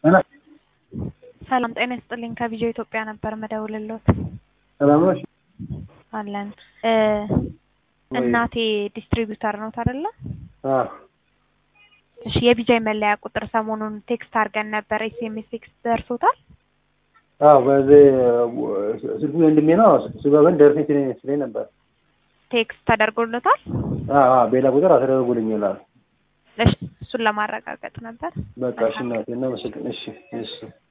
ሰላም ጤና ይስጥልኝ። ከቪዲዮ ኢትዮጵያ ነበር መደውልሎት። ሰላም ነሽ? አለን እ እናቴ ዲስትሪቢዩተር ነው አይደለ? አዎ እሺ የቢጃይ መለያ ቁጥር ሰሞኑን ቴክስት አድርገን ነበር። ኤስኤምኤስ ቴክስት ደርሶታል? አዎ በዚህ ስልኩ ወንድሜ ነው። ስጋ ግን ደርሰኝ ስለኝ ነበር። ቴክስት ተደርጎለታል? አዎ አዎ በሌላ ቁጥር አስደርጉልኛል። እሺ እሱን ለማረጋገጥ ነበር። በቃ እሺ እናቴ እናመሰግን። እሺ እሺ